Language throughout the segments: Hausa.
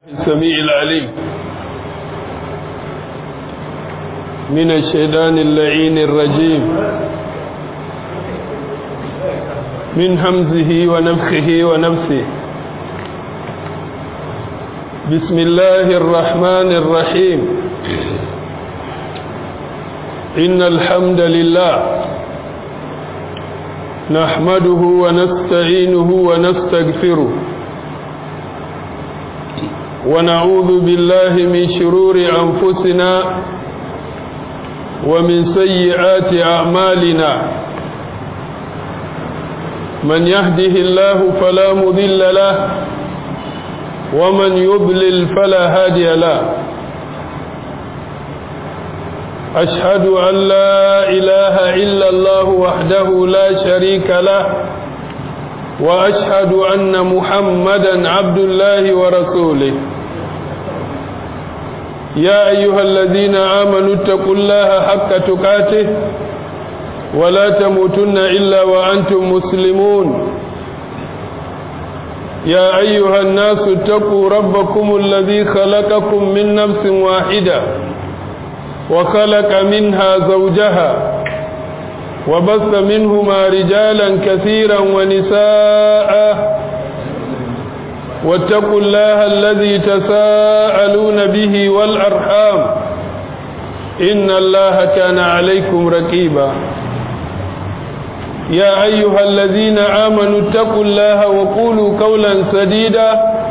السميع العليم من الشيطان اللعين الرجيم من همزه ونفخه ونفسه بسم الله الرحمن الرحيم إن الحمد لله نحمده ونستعينه ونستغفره ونعوذ بالله من شرور أنفسنا ومن سيئات أعمالنا من يهده الله فلا مضل له ومن يضلل فلا هادي له أشهد أن لا إله إلا الله وحده لا شريك له وأشهد أن محمدا عبد الله ورسوله يا أيها الذين آمنوا اتقوا الله حق تقاته ولا تموتن إلا وأنتم مسلمون يا أيها الناس اتقوا ربكم الذي خلقكم من نفس واحدة وخلق منها زوجها وبث منهما رجالا كثيرا ونساء واتقوا الله الذي تساءلون به والأرحام إن الله كان عليكم رقيبا يا أيها الذين آمنوا اتقوا الله وقولوا قولا سديدا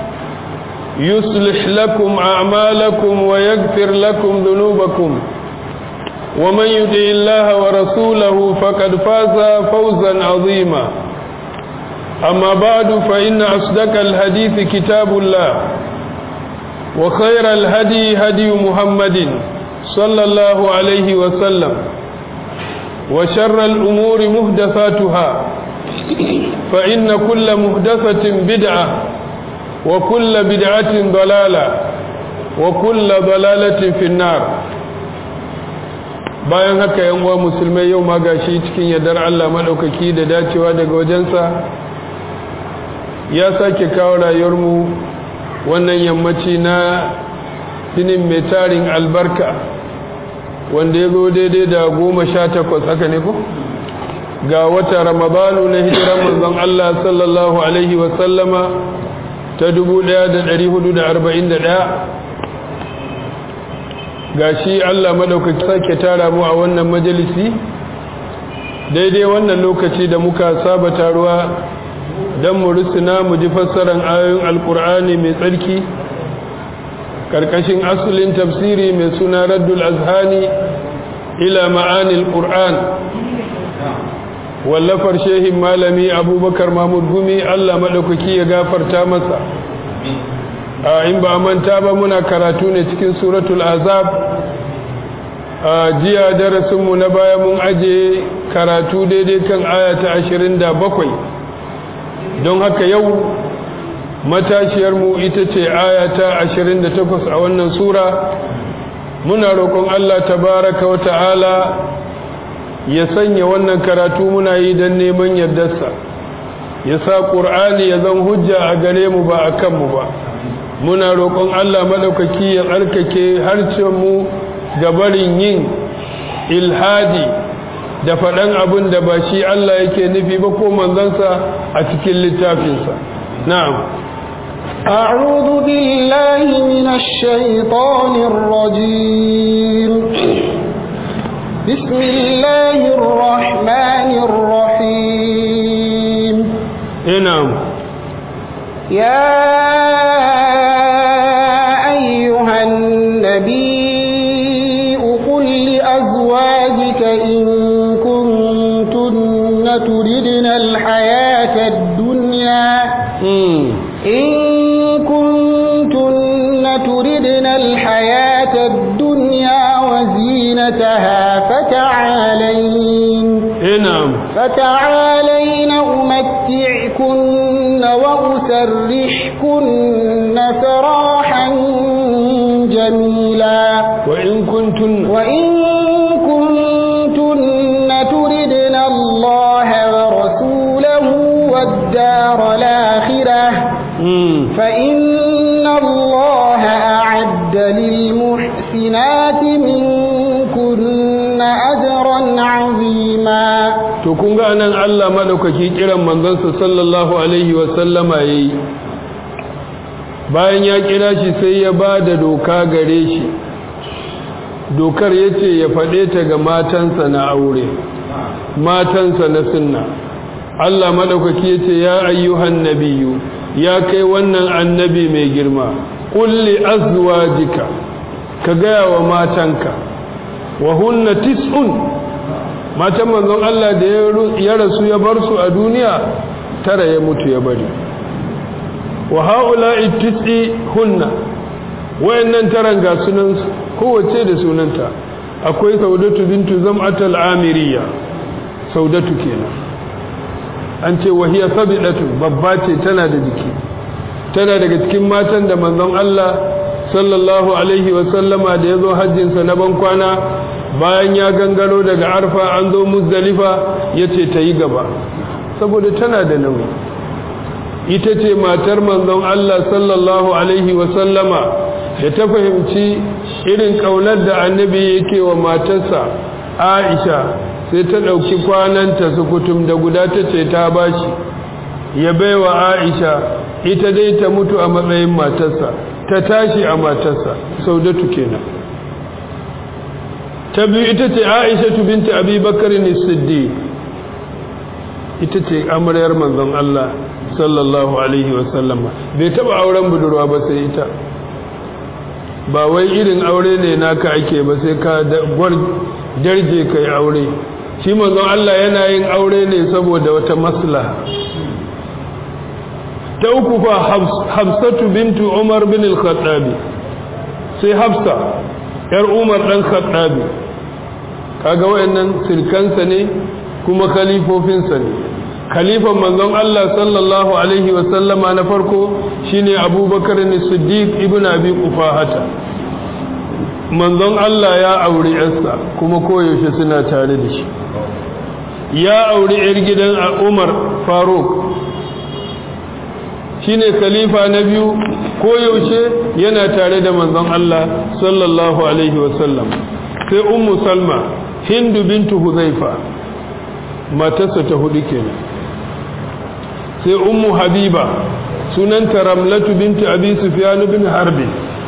يصلح لكم أعمالكم ويغفر لكم ذنوبكم ومن يطع الله ورسوله فقد فاز فوزا عظيما أما بعد فإن أصدق الحديث كتاب الله وخير الهدي هدي محمد صلى الله عليه وسلم وشر الأمور مهدفاتها فإن كل مهدفة بدعة وكل بدعة ضلالة وكل ضلالة في النار bayan haka yan uwa musulmai yau ma gashi cikin yardar Allah madaukaki da dacewa daga wajensa ya sake kawo rayuwarmu wannan yammaci na sinin mai tarin albarka wanda ya zo daidai da goma sha takwas haka ne ko ga wata ramadanu na hijiran manzon Allah sallallahu alaihi wasallama ta 1441 ga shi Allah madaukaki sake tara mu a wannan majalisi daidai wannan lokaci da muka saba taruwa don mu rusuna mu ji fassarar ayoyin alkur'ani mai tsarki karkashin asulin tafsiri mai suna raddul azhani ila ma'anil qur'an wallafar shehin malami abubakar mahmud gumi allah maɗaukaki ya gafarta masa a in ba manta ba muna karatu ne cikin suratul azab a jiya darasinmu na baya mun aje karatu daidai kan ayata ashirin da bakwai don haka yau matashiyarmu ita ce ayata 28 a wannan sura muna roƙon Allah tabaraka wa ta'ala ya sanya wannan karatu muna yi don neman yardarsa ya sa ƙur'ani ya zan hujja a gare mu ba a kanmu ba muna roƙon Allah maɗaukaki ya tsarkake harcenmu ga barin yin ilhadi da faɗan abin da ba shi Allah yake nufi ba ko manzansa a cikin littafinsa na'am أعوذ بالله من الشيطان الرجيم بسم الله الرحمن الرحيم نعم يا أيها النبي قل لأزواجك إن كنتن تردن الحياة الدنيا إن كنتن تردن الحياة الدنيا وزينتها فتعالين نعم فتعالين أمتعكن وأسرحكن سراحا جميلا وإن كنتن وإن كنتن تردن الله ورسوله والدار الآخرة مم. فإن الله أعد للمحسنات منكن أجرا عظيما to kun ga anan Allah madaukaki kiran manzansa sallallahu alaihi wa sallama yayi bayan ya kira shi sai ya ba da doka gare shi dokar yace ya faɗe ta ga matansa na aure matansa na sunna Allah madaukaki yace ya ayyuhan nabiyyu ya kai wannan annabi mai girma kulli azwajika ka gaya wa matanka wa hunna tis'un matan manzon Allah da ya rasu ya bar su a duniya tara ya mutu ya bari wa haula'i tis'i hunna wayannan taran ga sunan kowace da sunanta akwai saudatu bintu zam'atul amiriya saudatu kenan an ce wahiya sabidatu babba ce tana da jiki tana daga cikin matan da manzon Allah sallallahu alaihi wa sallama da yazo hajjin sa na bankwana bayan ya gangaro daga arfa an zo muzdalifa yace ta yi gaba saboda tana da nauyi ita ce matar manzon Allah sallallahu alaihi wa sallama da ta fahimci irin kaunar da annabi yake wa matarsa Aisha sai ta ɗauki kwananta su kutum da guda ta ce ta bashi ya baiwa Aisha ita dai ta mutu a matsayin matarsa ta tashi a matarsa saudatu kenan ta biyu ita ce Aisha binti Abi Bakar Siddiq ita ce amaryar manzon Allah sallallahu alaihi wasallama bai taba auren budurwa ba sai ita ba wai irin aure ne naka ake ba sai ka darje kai aure shi manzon Allah yana yin aure ne saboda wata maslaha ta uku fa Hafsatu bintu Umar bin al-Khattabi sai Hafsa yar Umar dan Khattabi kaga wayannan sirkansa ne kuma khalifofinsa ne khalifan manzon Allah sallallahu alaihi wa sallama na farko shine Abubakar as-Siddiq ibn Abi Qufahata manzon Allah ya auri yarsa kuma koyaushe suna tare da shi ya auri yar gidan Umar Faruk shine khalifa na biyu koyaushe yana tare da manzon Allah sallallahu alaihi wa sallam sai ummu Salma Hindu bintu Huzaifa matarsa ta hudu kenan sai ummu Habiba sunanta Ramlatu bintu Abi Sufyan bin Harbi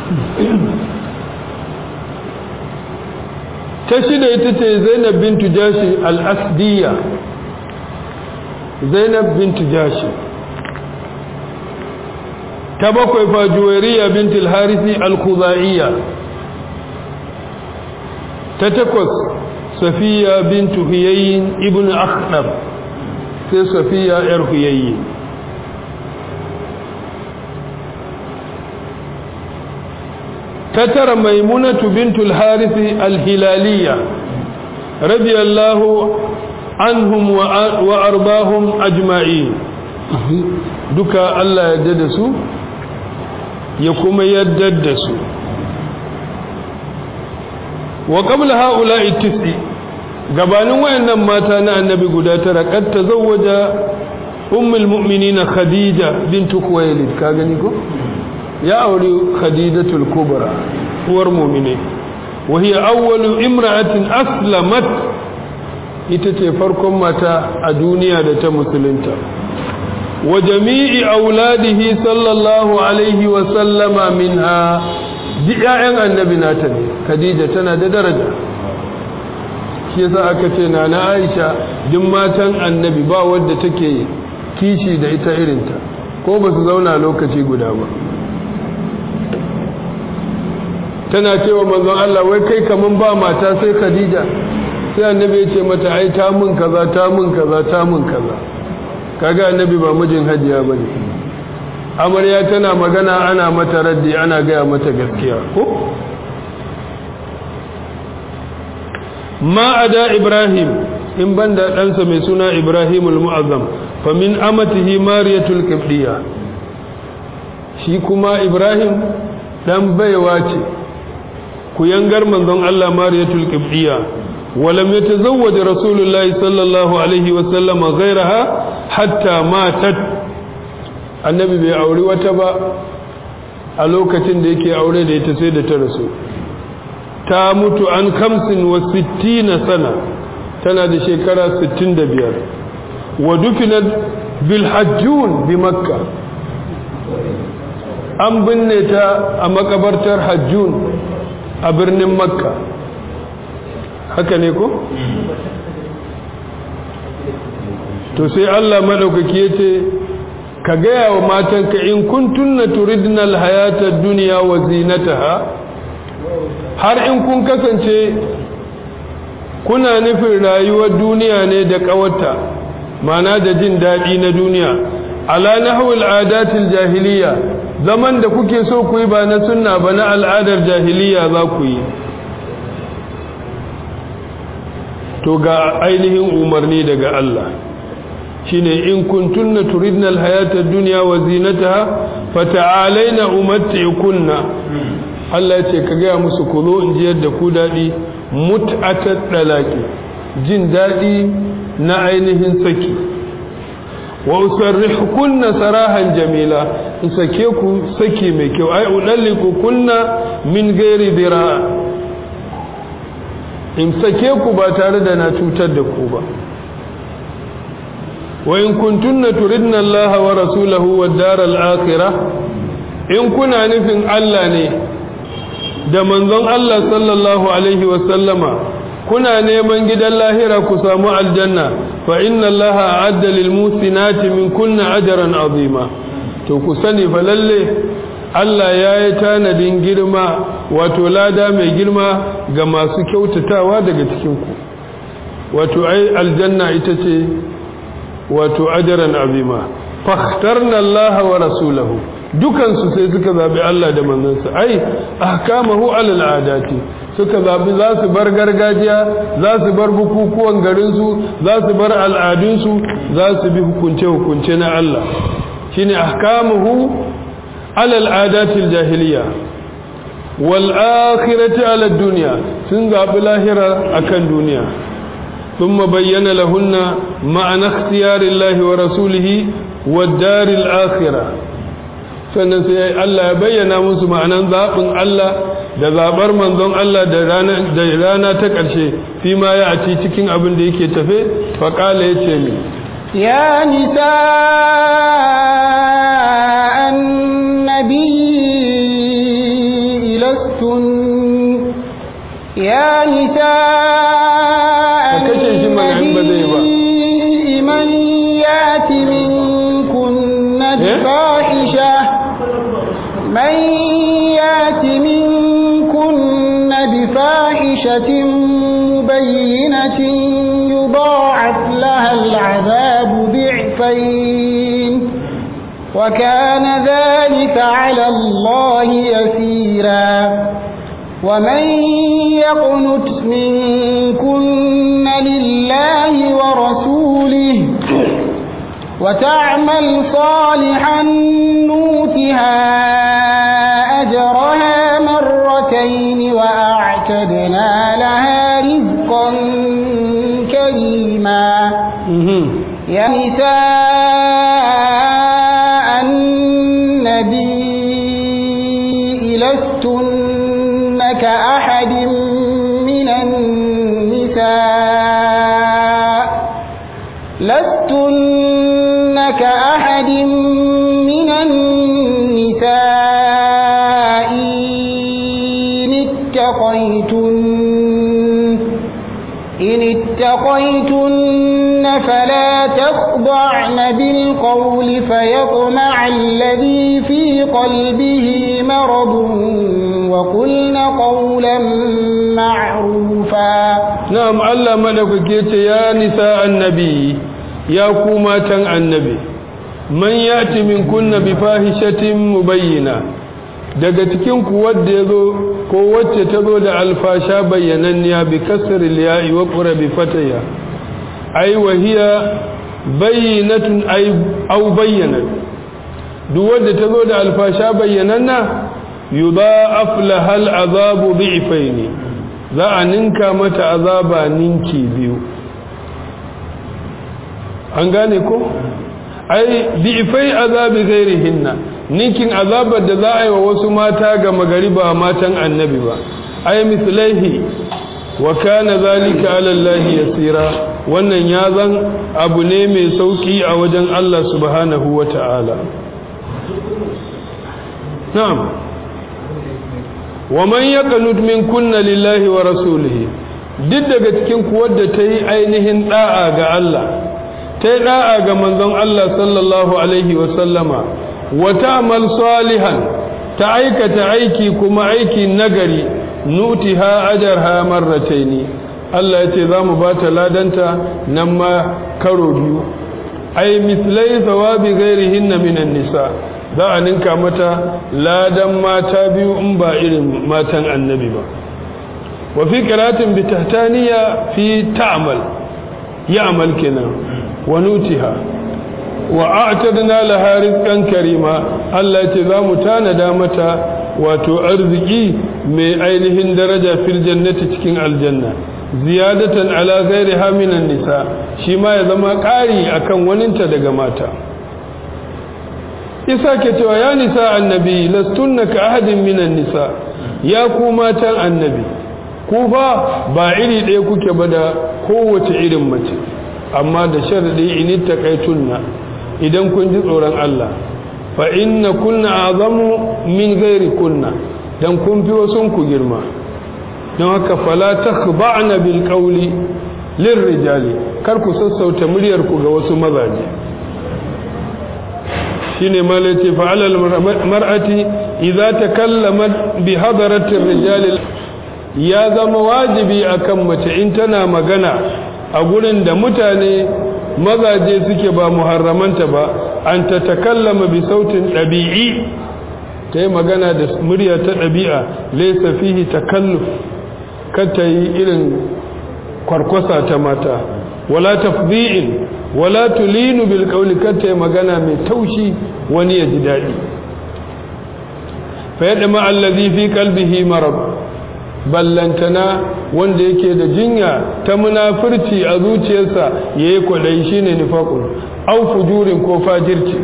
ta shida ita ce zainab bintu jashi al-asdiya zainab bintu jashi ta bakwai fa juwairiya bintu al-harisi al-khuzaiya ta takwas safiya bintu huyayyin ibn akhdab sai safiya yar huyayyin تترى ميمونة بنت الحارث الهلالية رضي الله عنهم وأرضاهم أجمعين دكا الله يددسوا يكما يددسوا وقبل هؤلاء التسع gabanin wayannan mata na annabi guda tara kad tazawwaja ummul mu'minina khadija bint khuwailid ka gani ko ya auri khadijatul kubra uwar mu'mine wa hiya awwalu imra'atin aslamat ita ce farkon mata a duniya da ta musulunta wa jami'i auladihi sallallahu alaihi wa sallama minha ji ƴaƴan annabi nata ne khadija tana da daraja shi yasa aka ce na na Aisha duk matan annabi ba wadda take kishi da ita irinta ko ba su zauna lokaci guda ba tana cewa manzon Allah wai kai kaman ba mata sai Khadija sai annabi ya ce mata ai ta mun kaza ta mun kaza ta mun kaza kaga annabi ba mijin hajiya bane amarya tana magana ana mata raddi ana gaya mata gaskiya ko ma ada ibrahim in banda ɗansa mai suna ibrahimul mu'azzam fa min amatihi mariyatul qibdiya shi kuma ibrahim dan baiwa ce ku yangar manzon Allah mariyatul qibdiya ولم يتزوج رسول الله صلى الله عليه وسلم غيرها حتى ماتت annabi bai auri wata ba a lokacin da yake aure da ita sai da ta rasu ta mutu an kamsin wa sittina sana tana da shekara sittin da biyar wa dufinat bil hajjun bi makka an binne ta a makabartar hajjun a birnin makka haka ne ko? to sai Allah maɗaukaki ya ce ka gaya wa matanka in kuntunna turidna alhayata duniya wa zinataha har in kun kasance kuna nufin rayuwar duniya ne da ƙawarta mana da jin daɗi na duniya ala nahwil adatil jahiliya zaman da kuke so ku yi ba na sunna ba na al'adar jahiliya za ku yi to ga ainihin umarni daga Allah shine in kuntunna turidna alhayata ad-dunya wa zinataha fata'alaina umatti'kunna Allah ce ka ga musu ku zo in ji yadda ku dadi mut'atat dalaki jin dadi na ainihin saki wa usarrihukunna sarahan jamila in sake ku saki mai kyau ai udalliku kunna min ghairi dira in sake ku ba tare da na cutar da ku ba wa in kuntunna turidna Allah wa rasulahu wad daral akhirah in kuna nufin Allah ne da manzon Allah sallallahu alaihi wa sallama kuna neman gidan lahira ku samu aljanna fa inna Allah a'adda lil musinati min kunna ajran azima to ku sani fa lalle Allah ya yi tanadin girma wato lada mai girma ga masu kyautatawa daga cikinku wato ai aljanna ita ce wato ajaran azima fakhtarna Allah wa rasulahu dukansu sai suka zabi Allah da manzansa ai ahkamahu alal adati suka zabi za su bar gargajiya za su bar bukukuwan garinsu za su bar al'adunsu za su bi hukunce-hukunce na Allah shine ahkamuhu alal adatil jahiliya wal akhirati ala dunya sun zabi lahira akan duniya ثم بين لهن معنى اختيار الله ورسوله والدار الآخرة sannan sai Allah ya bayyana musu ma'anan zaɓin Allah da zaɓar manzon Allah da rana ta ƙarshe fi ma ya a ci cikin abin da yake tafe faƙala ya ce mi ya nisa annabi ilastun ya nisa من يات منكن بفاحشة من يات منكن بفاحشة مبينة يضاعف لها العذاب ضعفين وكان ذلك على الله يسيرا ومن يقنت منكن لله ورسوله وتعمل صالحا نوتها أجرها مرتين وأعتدنا لها رزقا كريما يا نساء النبي لستن كأحد من النساء لستن كأحد من النساء إن اتقيتن إن اتقيتن فلا تخضعن بالقول فيطمع الذي في قلبه مرض وقلن قولا معروفا نعم الله ملك يا نساء النبي يا كومة النبي من يأتي من كن بفاحشة مبينة daga cikin ku wanda yazo ko wacce ta zo da alfasha bayyananniya bi kasr al-ya'i wa qura bi fataya ay wa hiya bayyinatun ay aw bayyinat duk wanda ta zo da alfasha bayyananna yudha'af laha al-azabu bi'faini za a ninka mata azaba ninki biyu an gane ko ai bi'fai azabi ghairihinna ninkin azabar da za a yi wa wasu mata ga magari ba matan annabi ba ai mislaihi wa kana zalika ala Allah yasira wannan ya zan abu ne mai sauki a wajen Allah subhanahu wata'ala na'am wa man yaqnut min kunna lillahi wa rasulihi duk daga cikin kuwar da ta yi ainihin da'a ga Allah ta yi da'a ga manzon Allah sallallahu alaihi wa sallama wa ta'mal salihan ta aikata aiki kuma aiki nagari nutiha ajarha marrataini Allah ya ce za mu ba ta ladanta nan ma karo biyu ai mislai thawabi ghairihinna minan nisa za a ninka mata ladan mata biyu in ba irin matan annabi ba wa fi qiratin bi tahtaniya fi ta'mal ya'mal kenan wa nutiha wa a'tadna laha rizqan karima Allah ya ce za mu tanada mata wato arziki mai ainihin daraja fil jannati cikin aljanna ziyadatan ala ghairiha minan nisa shi ma ya zama ƙari akan waninta daga mata isa ke cewa ya nisa annabi lastunna ka ahadin minan nisa ya ku matan annabi ku fa ba iri ɗaya kuke ba da kowace irin mace amma da sharadi in taqaitunna idan kun ji tsoron Allah fa inna kunna azamu min ghairi kunna dan kun fi wasun ku girma don haka fala takhba'na bil qawli lirrijali kar ku sassauta muryar ku ga wasu mazaje shine malaci fa alal mar'ati idza takallamat bi hadaratir rijali ya zama wajibi akan mace in tana magana a gurin da mutane mazaje suke ba muharramanta ba an ta takallama bi sautin ɗabi'i ta yi magana da murya ta ɗabi'a laisa fihi takalluf ta yi irin kwarkwasa ta mata wala tafdi'in wala tulinu bil qawli ta yi magana mai taushi wani ya ji daɗi fa yadda ma allazi fi qalbihi marad ballantana wanda yake da jinya ta munafurci a zuciyarsa ya yi kwaɗayi shi ne nifakun au fujurin ko fajirci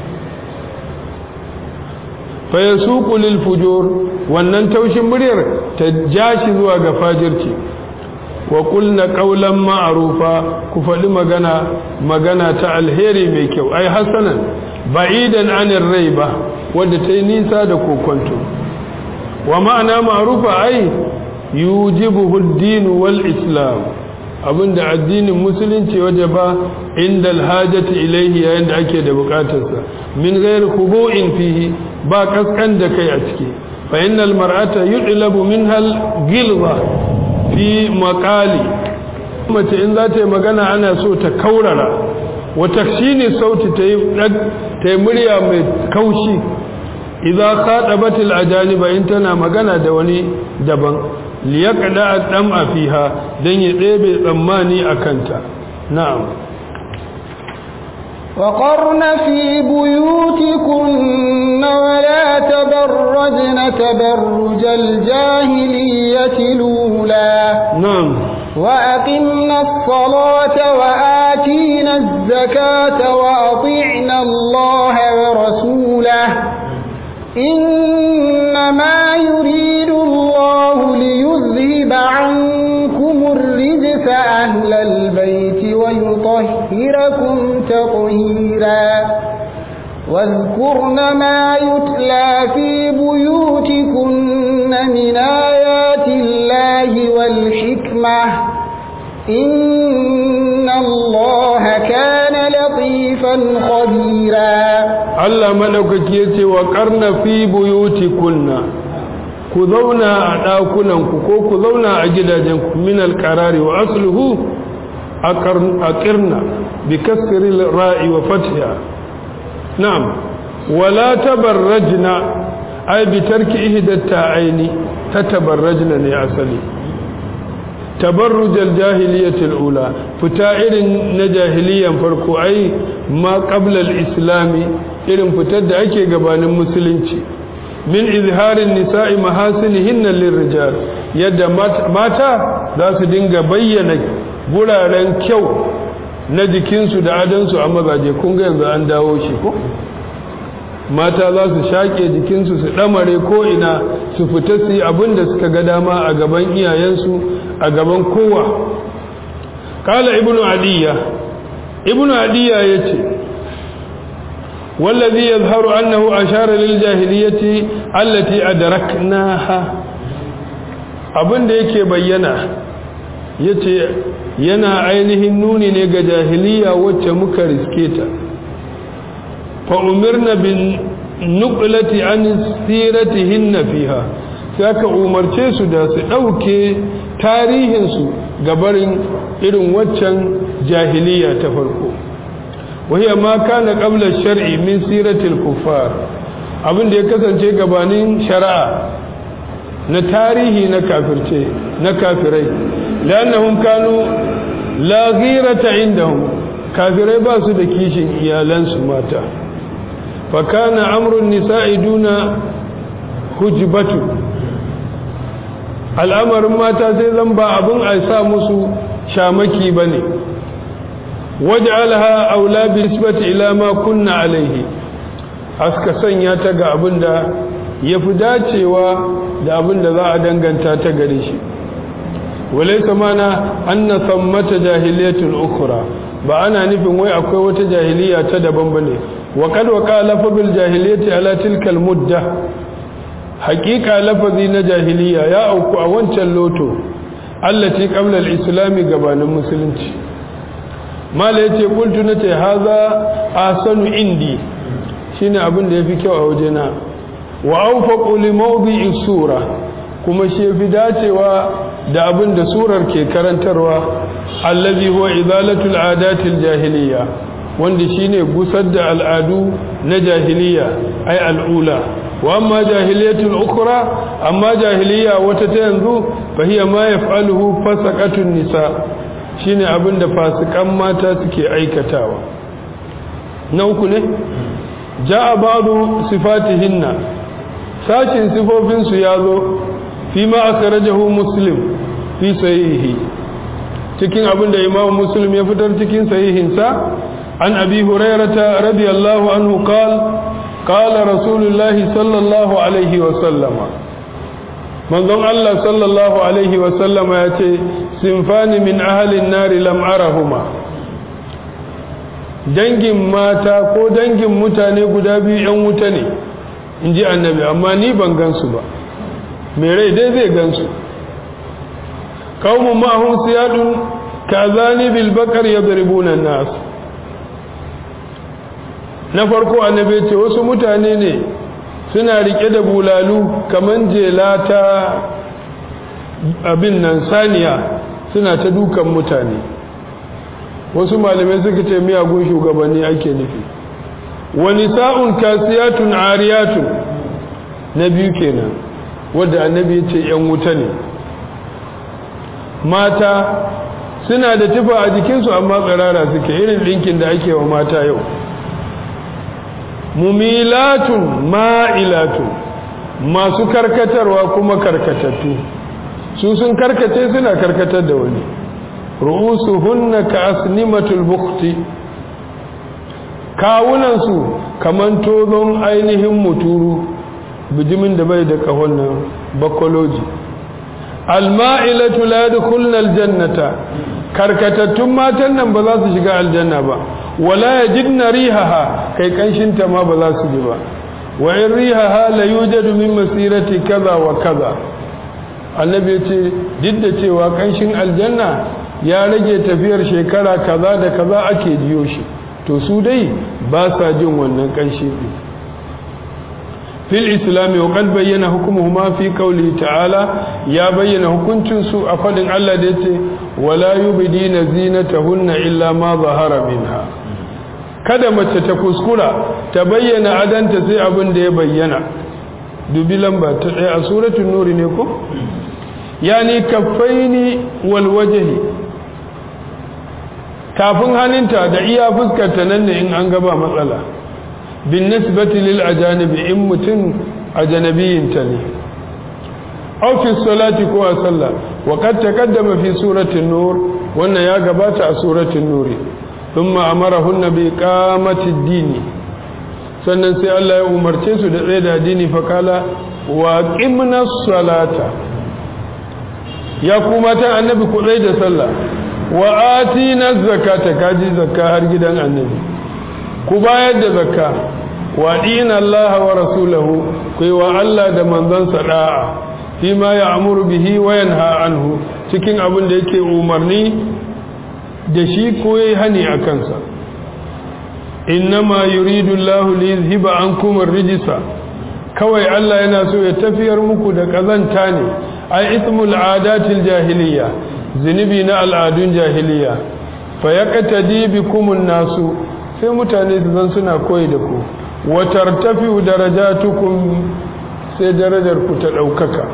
faya suku lil fujur wannan taushin muryar ta ja shi zuwa ga fajirci wa kulna qawlan ma'rufa ku faɗi magana magana ta alheri mai kyau ai hasanan ba'idan anir raiba wanda ta yi nisa da kokonto wa ma'ana ma'rufa ai yujibuhu ad-din wal islam abinda addinin musulunci waje ba inda alhajati ilaihi yayin da ake da bukatarsa min ghairi khubu'in fihi ba kaskan da kai a ciki fa innal mar'ata yudlabu minha al-ghilza fi maqali mace in za ta yi magana ana so ta kaurara wa takshini sauti ta yi ta yi murya mai kaushi idza khatabatil ajaniba in tana magana da wani daban liyaqda ad-dam'a fiha dan ya ɗebe tsammani akanta na'am وقرن في بيوتكن ولا تبرجن تبرج الجاهلية الأولى نعم وأقمنا الصلاة وآتينا الزكاة وأطعنا الله ورسوله إنما يريد الله ليذهب عنكم الرجس أهل البيت ويطهركم تطهيرا واذكرن ما يتلى في بيوتكن من آيات الله والحكمة إن الله كان لطيفا خبيرا Allah madaukaki yace wa qarna fi buyutikunna ku zauna a ɗakunanku ko ku zauna a gidajenku min alqarari wa asluhu aqirna bi kasri ra'i wa fathiha na'am wala tabarrajna ay bi tarki ihda ta'aini tatabarrajna ne asali tabarruj al-jahiliyyah al-ula fita irin na jahiliyan farko ai ma qabla al-islami irin fitar da ake gabanin musulunci min izharin nisa'i mahasinihinna lirrijal yadda mata za su dinga bayyana guraren kyau na jikinsu da adansu a mazaje kun ga yanzu an dawo shi ko mata za su shaƙe jikinsu su ɗamare ko'ina su fita su yi abin da suka ga dama a gaban iyayensu a gaban kowa ƙala ibnu adiyya ibnu adiyya ya ce wallazi ya zaharu annahu ashara lil jahiliyyati allati adraknaha abin da yake bayyana yace yana ainihin nuni ne ga jahiliya wacce muka riske ta fa'umirna bin nukulati an siratihinna fiha sai aka umarce su da su ɗauke tarihinsu gabarin irin waccan jahiliya ta farko wahiyar ma kana ƙablar shar'i min siratil kuffar abin da ya kasance gabanin shari'a na tarihi na kafirce na kafirai lannahum kanu la ghirata indahum kafirai ba su da kishin iyalansu mata fa kana amrun nisa'i duna hujbatu al'amarin mata sai zan ba abin a sa musu shamaki bane waj'alha aula bi nisbati ila ma kunna alaihi aska sanya ta ga abin da yafi dacewa da abin da za a danganta ta gare shi walaisa mana anna sammata jahiliyatul ukhra ba ana nufin wai akwai wata jahiliya ta daban bane wa qad waqa lafazul jahiliyati ala tilka al mudda haqiqa lafazi na jahiliya ya auku a wancan loto allati qabla al islam gabanin musulunci mala yace qultu nace haza ahsanu indi shine abin da yafi kyau a wajena wa awfaqu li mawdi'i sura kuma shi yafi dacewa da abin da surar ke karantarwa allazi huwa izalatul adatil jahiliya wanda shine gusar da al'adu na jahiliya ai al'ula wa amma jahiliyatul ukhra amma jahiliya wata ta yanzu fa hiya ma yaf'aluhu fasaqatun nisa shine abin da fasikan mata suke aikatawa na uku ne ja'a ba'du sifatihinna sashin sifofin su yazo فيما أخرجه مسلم في صحيحه cikin abin da Imam Muslim ya fitar cikin sahihinsa an Abi Hurairah radiyallahu anhu qala qala Rasulullah sallallahu alaihi wa sallama manzon Allah sallallahu alaihi wa sallama yace sinfani min ahli an-nar lam arahuma dangin mata ko dangin mutane guda biyu yan wuta ne inji annabi amma ni ban gansu ba mai rai dai zai gansu kawun ma'ahun siyadun ka zani bilbakar ya zaribunan nasu na farko annabi ce wasu mutane ne suna rike da bulalu kamar jela ta abin nan saniya suna ta dukan mutane wasu malamai suka ce miyagun shugabanni ake nufi wani sa'un kasiyatun ariyatun na biyu kenan wadda annabi ya ce ‘yan wuta ne mata suna da tufa a jikinsu amma tsirara suke irin ɗinkin da ake wa mata yau mumilatun ma'ilatun masu karkatarwa kuma karkatattu su sun karkace suna karkatar da wani ru'usu hunna ka asnimatul bukti kawunansu kaman tozon ainihin muturu bijimin da bai da kahon nan bakoloji alma'ilatu la yadkhulna aljannata karkatattun matan nan ba za su shiga aljanna ba wala yajidna rihaha kai kanshin ta ma ba za su ji ba wa in rihaha la yujadu min masirati kaza wa kaza annabi yace duk da cewa kanshin aljanna ya rage tafiyar shekara kaza da kaza ake jiyo shi to su dai ba sa jin wannan kanshi din في الإسلام وقد بين حكمهما في قوله تعالى يا بين حكمتن سوء أفضل الله ديتي ولا يبدين زينتهن إلا ما ظهر منها kada mace ta kuskura ta bayyana adanta sai abin da ya bayyana dubi lamba ta ɗaya a suratun nuri ne ko yani kaffaini wal wajhi kafin hannunta da iya fuskarta nan ne in an gaba matsala بالنسبة للأجانب إن متن أجنبي تني أو في الصلاة كوا صلى وقد تقدم في سورة النور وأن يا قبات سورة النور ثم أمرهن بإقامة الدين sannan sai Allah ya umarce su da tsaye da addini fakala wa qimna salata ya kuma ta annabi ku tsaye da sallah wa atina zakata kaji zakka har gidan annabi ku bayar da zakka wa dina Allah wa rasulahu ku yi wa Allah da manzansa da'a fi ma ya'muru bihi wa yanha anhu cikin abin da yake umarni da shi ko yayi hani a kansa innama yuridu Allah li yuzhiba ankum ar-rijsa kawai Allah yana so ya tafiyar muku da kazanta ne ai ismul adatil jahiliya zinubi na al'adun jahiliya fa yaqtadi bikumun nasu sai mutane su zan suna koyi da ku wa tartafiu darajatukum sai darajar ku ta daukaka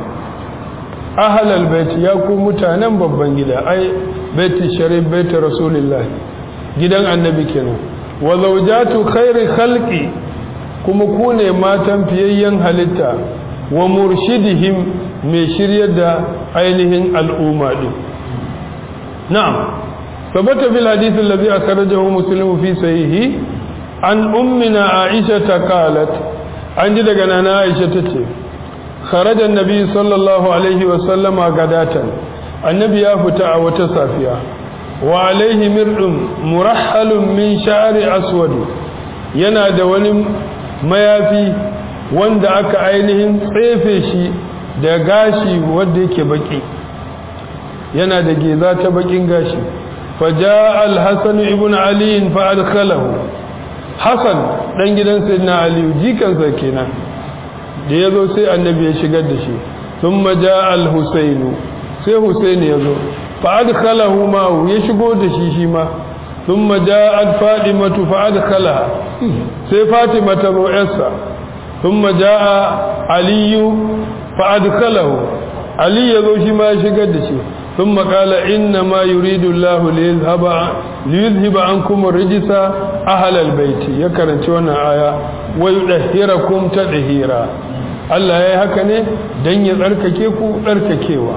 ahlal bait ya ku mutanen babban gida ai baiti sharif baiti rasulullah gidan annabi kenan wa zawjatu khairi khalqi kuma ku ne matan fiyayyen halitta wa murshidihim mai shiryar da ainihin al'umma din na'am sabata bil hadith alladhi akhrajahu muslim fi sahihi an ummina aisha qalat an ji daga nana aisha tace kharaja annabi sallallahu alaihi wa sallama gadatan annabi ya fita a wata safiya wa alaihi mirdun murahhalun min sha'ri aswad yana da wani mayafi wanda aka ainihin tsefe shi da gashi wanda yake baki yana da geza ta bakin gashi faja al-hasan ibn ali fa adkhalahu hasan dan gidan sayyidina ali jikansa kenan da yazo sai annabi ya shigar da shi thumma ja al-husayn sai husayn yazo fa adkhalahu ma ya shigo da shi shi ma thumma ja'at fadimatu fa adkhalaha sai fatima ta zo yarsa thumma ja'a aliyu fa adkhalahu ali yazo shi ma ya shigar da shi ثم قال إنما يريد الله ليذهب ليذهب عنكم الرجس أهل البيت يكرن توانا آية ويدهركم تدهيرا Allah ya yi haka ne don ya tsarkake ku tsarkakewa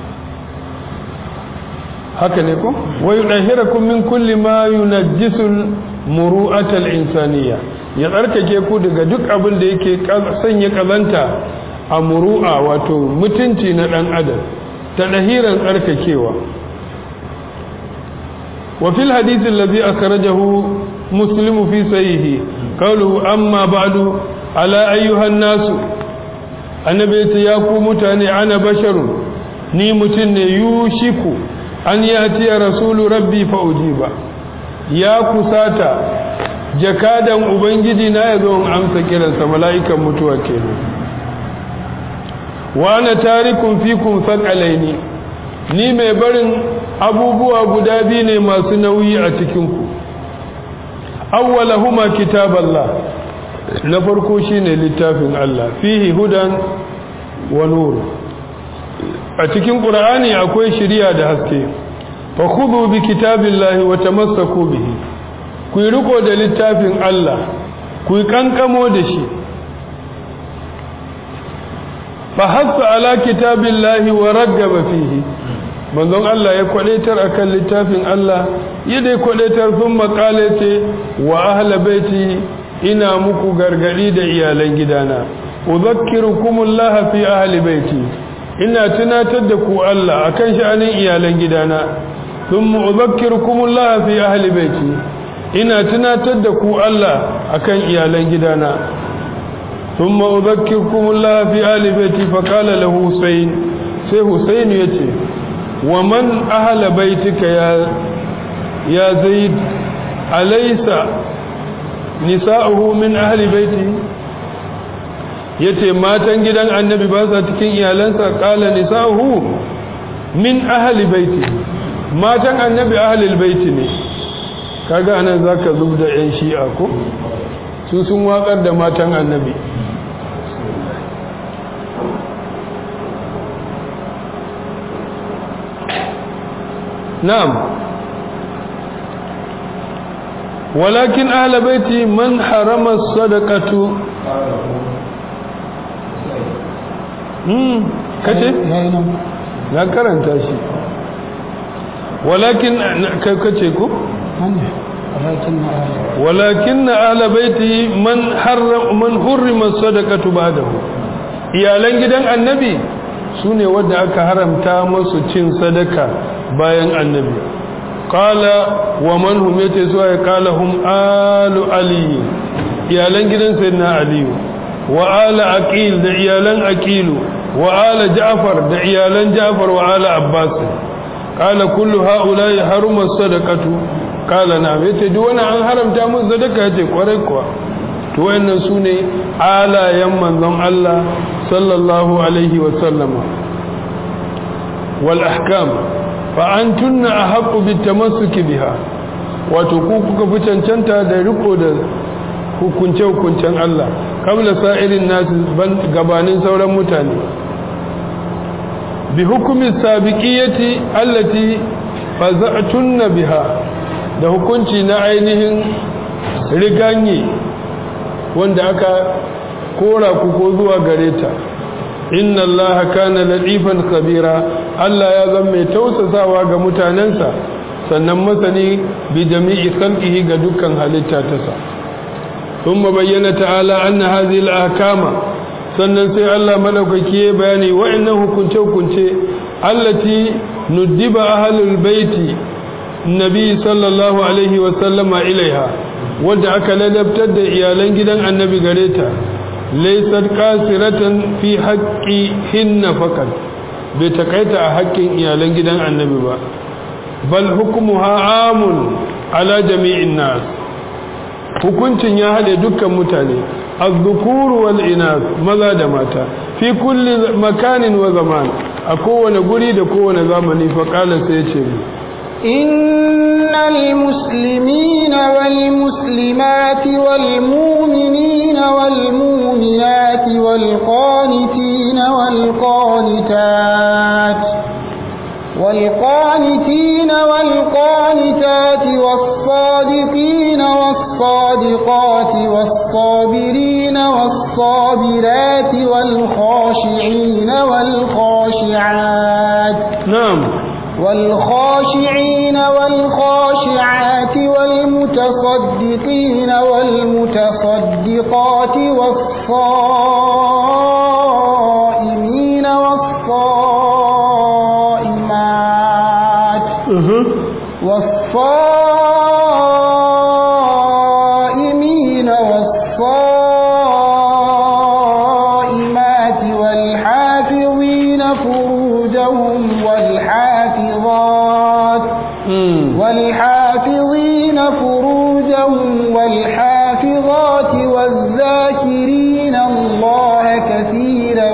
haka ne ku wai ɗahirakum min kulli ma yunajjisul muru'atal insaniya ya tsarkake ku daga duk abin da yake sanya kazanta a muru'a wato mutunci na ɗan adam ta ɗahiran tsarkakewa وفي الحديث الذي أخرجه مسلم في سيه قوله أما بعد على أيها الناس النبي ياكو متاني أنا بشر ni mutum ne yushiku an ya tiya rasulu rabbi fa ujiba ya kusata jakadan ubangiji na ya zo amsa kiransa mala'ikan mutuwa kenan wa ana tarikun fikum thaqalaini ni mai barin abubuwa guda biyu ne masu nauyi a cikinku awwalahuma kitaballah na farko shine littafin Allah fihi hudan wa nur a cikin qur'ani akwai shiriya da haske fa khudhu bi kitabillahi wa tamassaku bihi ku riko da littafin Allah ku kankamo da shi fa hasa ala kitabillahi wa raggaba fihi manzon Allah ya kwadaitar akan littafin Allah ya dai kwadaitar sun makale ce wa ahla baiti ina muku gargadi da iyalan gidana udhakkirukumullah fi ahli baiti ina tunatar da ku Allah akan sha'anin iyalan gidana thumma udhakkirukumullah fi ahli baiti ina tunatar da ku Allah akan iyalan gidana thumma udhakkirukumullah fi ahli baiti fa qala lahu husayn sai husayn yace ومن أهل بيتك يا يا زيد أليس نساؤه من أهل بيته yace matan gidan annabi ba sa cikin iyalansa kala nisa'uhu min ahli baiti matan annabi ahli baiti ne kaga anan zaka zubda yan shi'a ko su sun wakar da matan annabi نعم ولكن أهل بيتي من حرم الصدقة kace na karanta shi walakin kai kace ko walakin na ala baiti man harram man hurrima sadaqatu ba'dahu iyalan gidan annabi sune wanda aka haramta musu cin sadaka bayan annabi qala wa man hum yace zuwa ya qala hum alu ali iyalan gidan sayyidina ali wa ala aqil da iyalan aqilu wa ala ja'far da iyalan ja'far wa ala abbas qala kullu ha'ula'i haruma sadaqatu qala na yace duk wani an haramta mun sadaka yace kwarai kuwa to wayannan sune alayan manzon Allah sallallahu alaihi wa sallama wal ahkam fa antunna ahqqu bitamassuki biha wato ku kuka fi cancanta da riko da hukunce hukuncen Allah kabla sa'irin nasu gabanin sauran mutane bi hukumi sabiqiyati allati faza'tunna biha da hukunci na ainihin riganye wanda aka kora ku ko zuwa gare ta inna Allah kana latifan kabira Allah ya zama mai tausasawa ga mutanensa sannan masani bi jami'i khalqihi ga dukkan halitta ta sa ثم بين تعالى أن هذه الأحكام sannan sai Allah madaukaki ya bayani wa'annan hukunce-hukunce allati nuddiba ahlul baiti nabi sallallahu alaihi wa sallama ilaiha wanda aka ladabtar da iyalan gidan annabi gare ta laysat qasiratan fi haqqi hinna faqat bai takaita a haƙƙin iyalan gidan annabi ba bal hukmuha amun ala jami'in nas hukuncin ya haɗe dukkan mutane azzukuru wal inas maza da mata fi kulli makanin wa zaman a kowane guri da kowane zamani fa qala sai ya ce إن المسلمين والمسلمات والمؤمنين والمؤمنات والقانتين والقانتات والقانتين والقانتات والصادقين والصادقات والصابرين والصابرات والخاشعين والخاشعات نعم والخاشعين والخاشعات والمتصدقين والمتصدقات والصائمين والصائمات والصائمين والصائمات والحافظين فروجهم والحافظات والحافظين فروجهم والحافظات والذاكرين الله كثيرا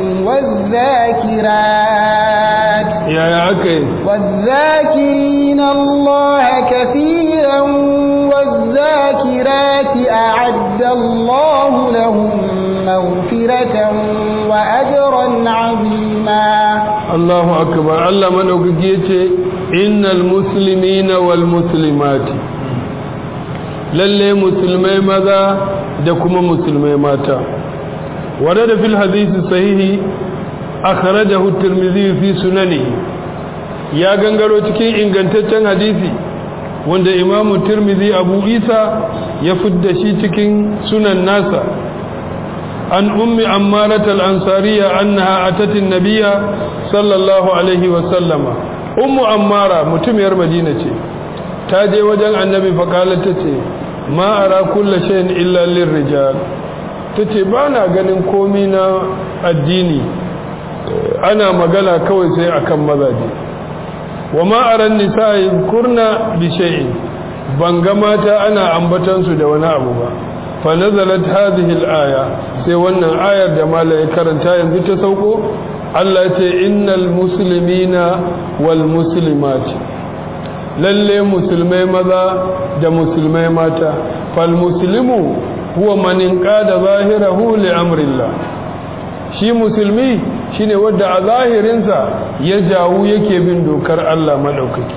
والذاكرات يا يا أكي والذاكرين الله كثيرا والذاكرات أعد الله لهم مغفرة وأجرا عظيما Allahu akbar Allah madaukaki yace innal muslimina wal muslimati lalle musulmai maza da kuma musulmai mata ورد في الحديث الصحيح أخرجه الترمذي في سننه يا gangaro cikin ingantaccen hadisi wanda imamu tirmidhi abu isa ya fidda shi cikin sunan nasa an ummi ammarat al-ansariya annaha atat an-nabiyya sallallahu alaihi wa sallama ummu ammara mutumiyar madina ce ta je wajen annabi fa qalat tace ma ara kullu shay'in illa lirrijal tace ba na ganin komi na addini ana magana kawai sai akan mazaje wa ma aran nisa'i kurna bi shay'in banga mata ana ambatan su da wani abu ba fa nazalat hadhihi al-aya sai wannan ayar da malai karanta yanzu ta sauko Allah ya ce innal muslimina wal muslimati lalle musulmai maza da musulmai mata fal muslimu huwa man inqada zahirahu li amrillah shi musulmi shine wanda a zahirinsa ya jawu yake bin dokar Allah madaukaki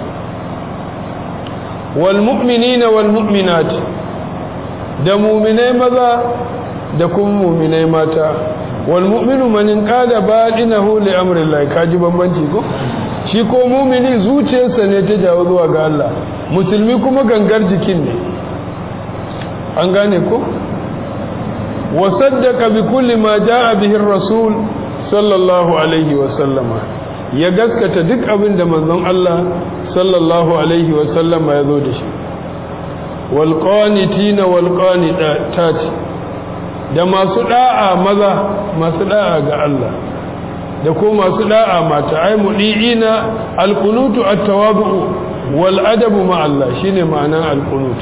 wal mu'minina wal mu'minat da mu'minai maza da kuma mu'minai mata wal mu'minu man inqada badinahu li amrillah kaji bambanci ko shi ko mumini zuciyarsa ne ta jawo zuwa ga Allah musulmi kuma gangar jikin ne an gane ko wasaddaka bi kulli ma jaa bihi rasul sallallahu alaihi wa sallama ya gaskata duk abin da manzon Allah sallallahu alaihi wa sallama ya zo da shi wal qanitina wal qanitati da masu da'a maza masu da'a ga Allah da ko masu da'a mata ai mudiina alqunutu at-tawabu wal adabu ma Allah shine ma'anan alqunut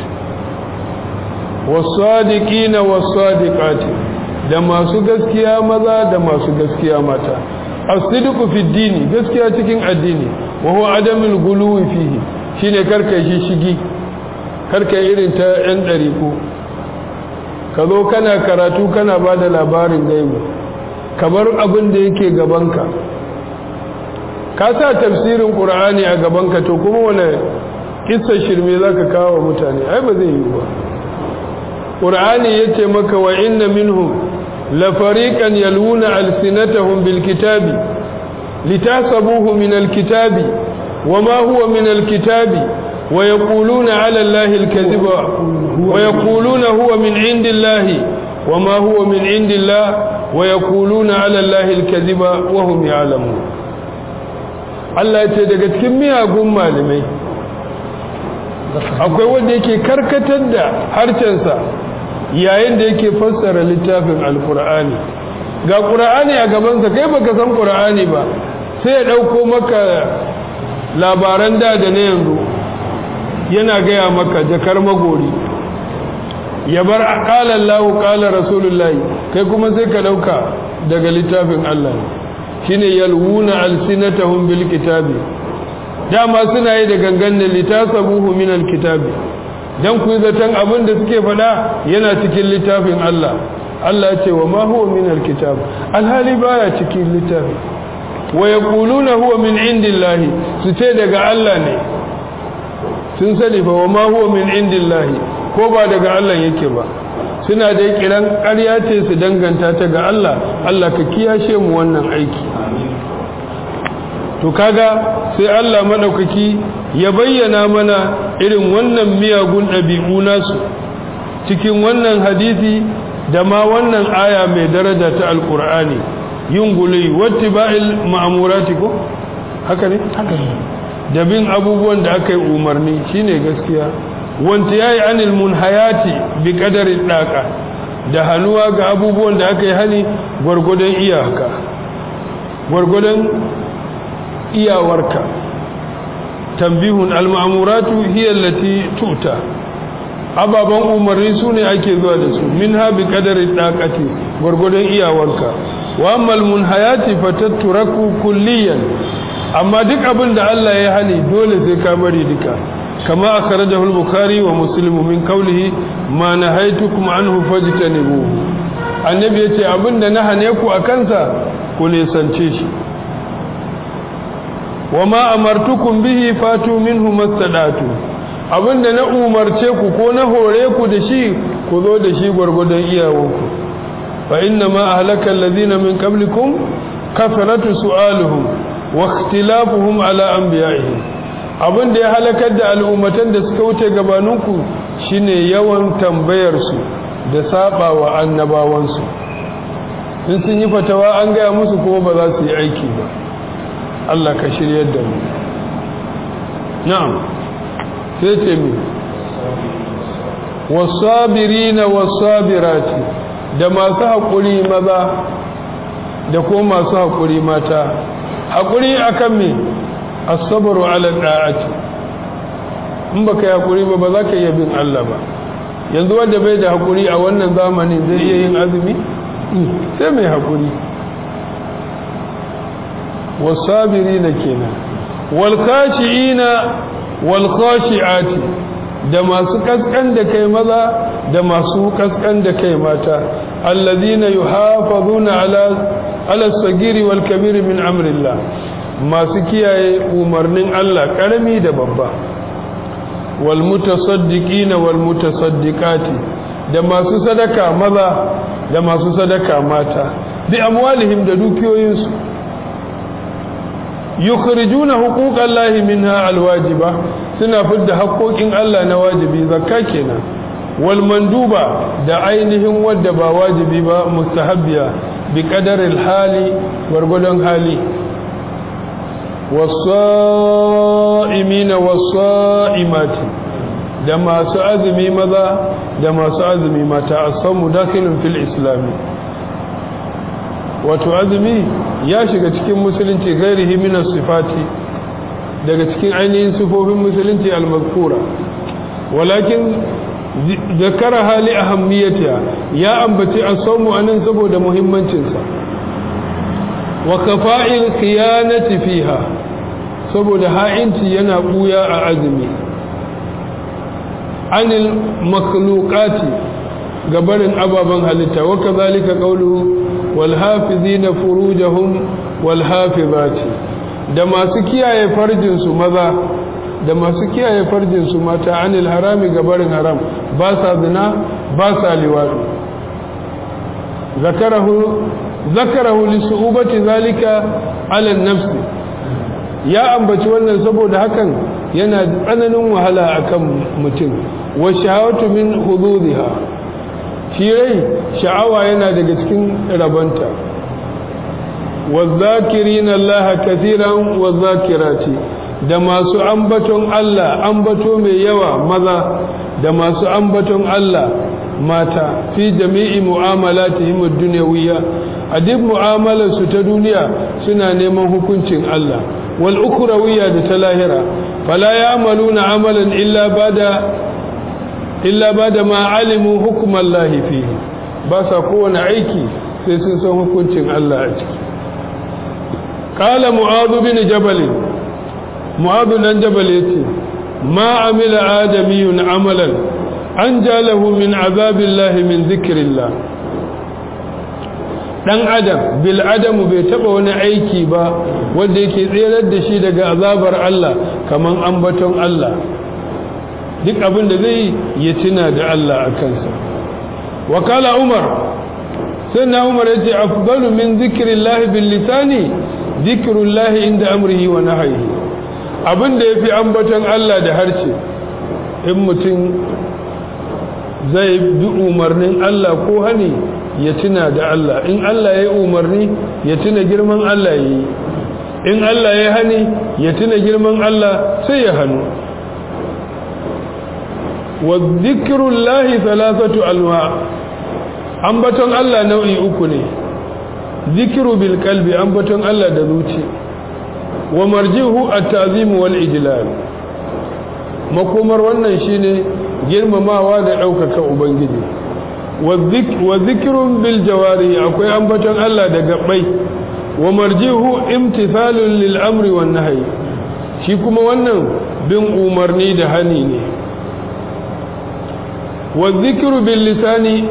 was-sadiqina was-sadiqati da masu gaskiya maza da masu gaskiya mata as-sidqu fi dini gaskiya cikin addini wa huwa adamul guluwi fihi shine karkai shi shigi karkai irin ta yan dariku ka zo kana karatu kana bada labarin gaibu kamar abin da yake gabanka ka sa tafsirin ƙur'ani a gabanka to kuma wane kissa shirme za ka kawo mutane ai ba zai yi ba ƙur'ani ya ce maka wa inna minhum la fariqan yalwuna alsinatahum bil kitabi litasabuhu min al kitabi wa ma huwa min al kitabi wa yaquluna ala allahi al kadhiba wa yaquluna huwa min indillahi wa ma huwa min indillahi ويقولون على الله الكذب وهم يعلمون Allah ce daga cikin miyagun malamai akwai wanda yake karkatar da harcensa yayin da yake fassara littafin alkur'ani ga ƙur'ani a gabansa kai baka san ƙur'ani ba sai ya ɗauko maka labaran da da na yanzu yana gaya maka jakar magori ya bar ƙalar lahu ƙalar rasulullahi kai kuma sai ka ɗauka daga littafin Allah shi ne yalwuna alsinatahum bil kitabi dama suna yi da gangan ne litasabuhu min alkitabi dan ku zaton abin da suke faɗa yana cikin littafin Allah Allah ya ce wa ma huwa min alkitab alhali baya cikin littafi wa yaquluna huwa min indillahi su ce daga Allah ne sun sani fa wa ma huwa min indillahi ko ba daga Allah yake ba suna da kiran ƙarya ce su danganta ta ga Allah Allah ka kiyashe mu wannan aiki to kaga sai Allah madaukaki ya bayyana mana irin wannan miyagun ɗabi'u nasu cikin wannan hadisi da ma wannan aya mai daraja ta alkur'ani yin gulai wattiba'il ma'amurati ko haka ne haka ne da bin abubuwan da aka yi umarni shine gaskiya wanta yayi anil munhayati bi qadari daka da hanuwa ga abubuwan da aka yi hani gwargwadon iyaka gwargwadon iyawarka tambihun al-ma'muratu hiya allati tuta ababan umarni sune ake zuwa da su minha bi qadari daqati gwargwadon iyawarka wa ammal munhayati fatatturaku kulliyan amma duk abin da Allah ya hani dole sai ka bari duka kama akhrajahu al-bukhari wa muslim min qawlihi ma nahaytukum anhu fajtanibuhu annabi yace abinda na hane ku akansa ku ne sance shi wa ma amartukum bihi fatu minhu mastadatu abinda na umarce ku ko na hore ku da shi ku zo da shi gwargwadon iyawanku fa inna ma ahlaka alladhina min qablikum kasratu su'aluhum wa ikhtilafuhum ala anbiya'ihim abinda ya halakar da al'ummatan da suka wuce gabaninku shine yawan tambayar su da saba wa annabawansu in sun yi fatawa an gaya musu kuma ba za su yi aiki ba Allah ka shiryar da mu na'am sai ce mi wasabirina wasabirati da masu haƙuri maza da ko masu haƙuri mata haƙuri akan me as-sabru ala da'ati in baka yi haƙuri ba ba za ka iya bin Allah ba yanzu wanda bai da haƙuri a wannan zamanin zai iya yin azumi sai mai haƙuri wasabirina kenan wal khashiina wal khashiati da masu kaskan da kai maza da masu kaskan da kai mata alladhina yuhafazuna ala ala sagiri wal kabir min amrillah masu kiyaye umarnin Allah karami da babba wal mutasaddiqina wal mutasaddiqati da masu sadaka maza da masu sadaka mata bi amwalihim da dukiyoyinsu yukhrijuna huquqallahi minha alwajiba suna fidda haƙoƙin Allah na wajibi zakka kenan wal manduba da ainihin wadda ba wajibi ba mustahabbiya bi qadaril hali gwargwadon hali was-sa'imina was-sa'imati da masu azumi maza da masu azumi mata asamu dakhilun fil islami wato azumi ya shiga cikin musulunci gairihi minas sifati daga cikin ainihin sifofin musulunci al-mazkura walakin zakara hali ahammiyatiha ya ambaci as-sawmu anan saboda muhimmancin sa wa kafa'il khiyanati fiha saboda ha'inci yana buya a azumi anil makhluqati gabarin ababan halitta wa kazalika qawluhu wal hafizina furujahum wal hafizati da masu kiyaye farjin su maza da masu kiyaye farjin su mata anil harami gabarin haram ba sa zina ba sa liwadi zakarahu zakarahu li su'ubati zalika ala nafsi ya ambaci wannan saboda hakan yana tsananin wahala akan mutum wa shahawatu min hududiha shi rai sha'awa yana daga cikin rabanta والذاكرين الله كثيرا والذاكرات da masu ambaton Allah ambato mai yawa maza da masu ambaton Allah mata fi jami'i mu'amalatihim ad-dunyawiyya a duk mu'amalarsu ta duniya suna neman hukuncin Allah wal ukhrawiyya da ta lahira fala ya'maluna amalan illa bada illa bada ma alimu hukmallahi fihi ba sa kowane aiki sai sun san hukuncin Allah a ciki قال معاذ بن جبل معاذ بن جبل يتي ما عمل آدمي عملا أنجى له من عذاب الله من ذكر الله dan adam bil adamu bai taba wani aiki ba wanda yake tserar da shi daga azabar Allah kaman ambaton Allah duk abin da zai ya tuna da Allah a kansa wakala umar sai na umar ya ce afdalu min zikrillahi bil lisani zikirullahi inda amrihi wa nahayi abin da yafi ambaton Allah da harshe in mutum zai bi umarnin Allah ko hani ya tuna da Allah in Allah ya yi umarni ya tuna girman Allah ya yi in Allah ya hani ya tuna girman Allah sai ya hannu wa zikirullahi thalathatu alwa ambaton Allah nau'i uku ne zikiru bil kalbi ambaton Allah da zuci wa marjihu at-ta'zim wal ijlal makomar wannan shine girmamawa da daukaka ubangiji wa zikrun bil jawari akwai ambaton Allah da gabbai wa marjihu imtithalun lil amri wan nahyi shi kuma wannan bin umarni da hani ne wa zikru bil lisani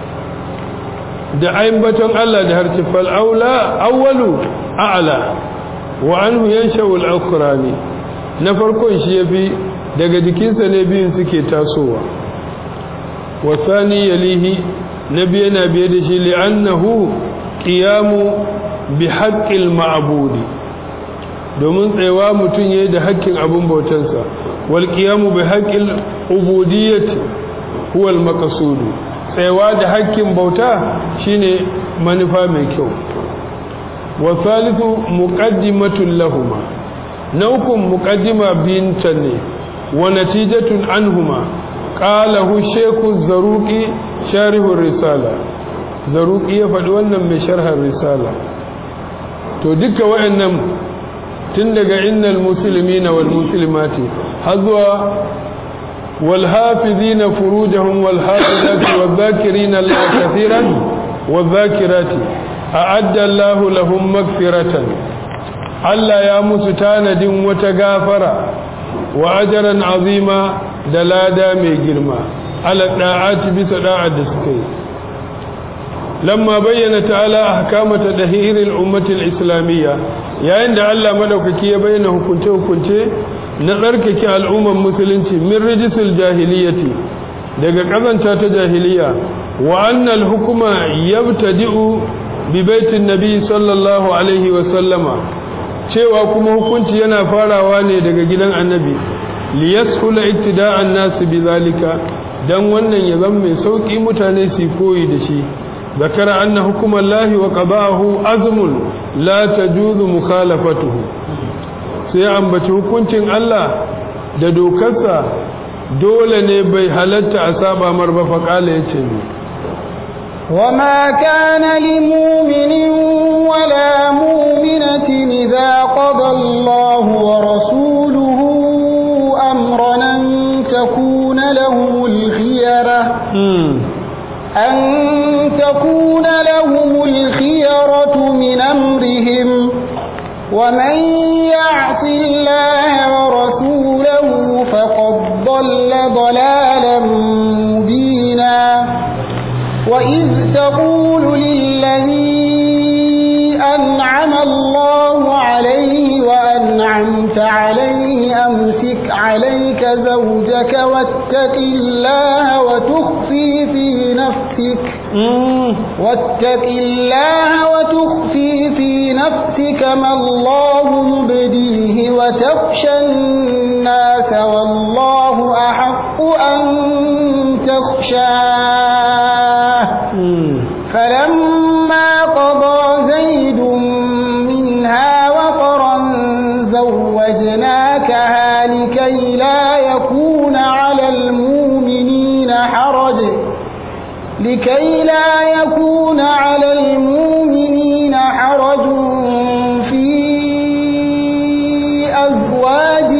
da aimbaton Allah da harci fal'aula awwalu a'la wa anhu yanshau al-ukhrani na farkon shi yafi daga jikinsa ne biyun suke tasowa wa thani yalihi nabi yana biye da shi li'annahu qiyamu bi haqqil ma'budi domin tsayawa mutum yayi da haƙƙin abun bautansa wal qiyamu bi haqqil ubudiyyati huwa al-maqsudu tsayawa da hakkin bauta shine manufa mai kyau wa thalithu muqaddimatun lahuma na uku muqaddima binta ne wa natijatun anhuma qalahu shaykhu zaruqi sharihu risala zaruqi ya faɗi wannan mai sharhar risala to duka wayannan tun daga innal muslimina wal muslimati har zuwa والحافظين فروجهم والحافظات والذاكرين الله كثيرا والذاكرات أعد الله لهم مغفرة Allah ya musu tanadin wata gafara wa ajaran azima da lada mai girma ala da'ati bisa da'ar da suka yi lamma bayyana ta'ala ahkama tadhhiril ummati al-islamiyya yayin da Allah madaukaki ya bayyana hukunce hukunce na tsarkake al'umman musulunci min rijisul jahiliyati daga kazanta ta jahiliya wa annal hukuma yabtadi'u bi baitin nabi sallallahu alaihi wa sallama cewa kuma hukunci yana farawa ne daga gidan annabi liyashula iktida'an nasu bizalika dan wannan ya zama mai sauki mutane su koyi da shi zakara anna hukumallahi wa qada'ahu azmun la tajuzu mukhalafatuhu sai ambaci hukuncin Allah da dokarsa dole ne bai halatta a saba mar ba faqala yace ni وما كان لمؤمن ولا مؤمنة إذا قضى الله ورسوله أمرا أن تكون لهم الخيرة أن تكون لهم الخيرة من أمرهم ومن يعص الله ورسوله فقد ضل ضلالا مبينا وإذ تقول للذي أنعم الله عليه وأنعمت عليه أمسك عليك زوجك واتق الله وتخفي في نفسك واتق الله وتخفي في نفسك ما الله مبديه وتخشى الناس والله أحق أن تخشاه فلما قضى زيد منها وطرا زوجناكها لكي لا يكون على المؤمنين حرج لكي لا يكون على المؤمنين حرج في أزواج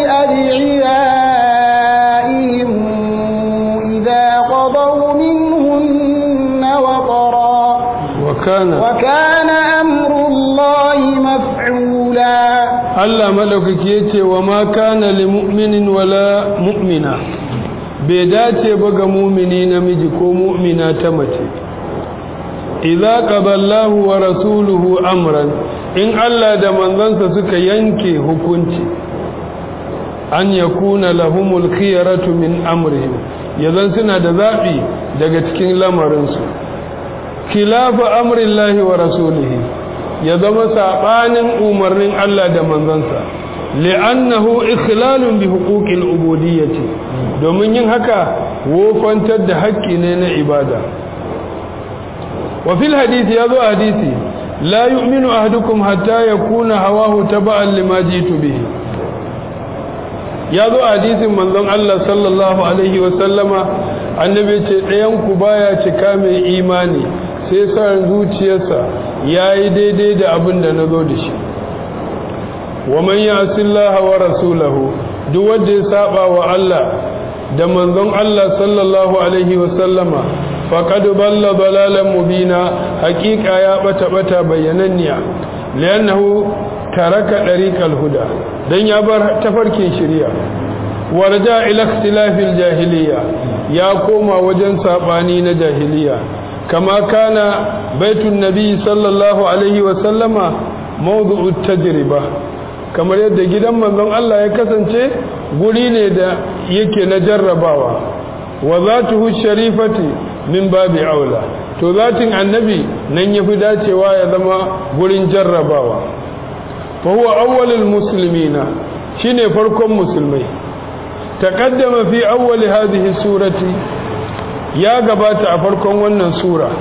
أدعيائهم إذا قضوا منهن وطرا وكان وكان أمر الله مفعولا Allah madaukaki yace wa ma kana lil mu'minin wala mu'mina bai dace ba ga mu'mini namiji ko mu'mina ta mace idza qaballahu wa rasuluhu amran in Allah da manzansa suka yanke hukunci an yakuna lahumul khiyaratu min amrihim yazan suna da zabi daga cikin lamarinsu khilafa amrillahi wa rasulihi ya zama saɓanin umarnin Allah da manzansa li'annahu ikhlalun bi huquqil ubudiyyati domin yin haka wofantar da haƙƙi ne na ibada wa fil hadisi yazo hadisi la yu'minu ahadukum hatta yakuna hawahu taba'an lima jitu bihi yazo hadisin manzon Allah sallallahu alaihi wa sallama annabi ce ɗayan ku baya cika mai imani sai sa zuciyarsa ya yi daidai da abin da na zo da shi wa man ya'si Allah wa rasulahu duk wanda ya saba wa Allah da manzon Allah sallallahu alaihi wa sallama faqad balla dalalan mubina haqiqa ya bata bata bayyananniya li'annahu taraka dariqal huda dan ya bar tafarkin shari'a warja ila ikhtilafil jahiliya ya koma wajen sabani na jahiliya كما كان بيت النبي صلى الله عليه وسلم موضوع التجربة kamar yadda gidan manzon Allah ya kasance guri ne da yake na jarrabawa wa zatuhu sharifati min babi aula to zatin annabi nan yafi dacewa ya zama gurin jarrabawa fa huwa awwalul muslimina shine farkon musulmai taqaddama fi awwali hadhihi surati ya gabata a farkon wannan sura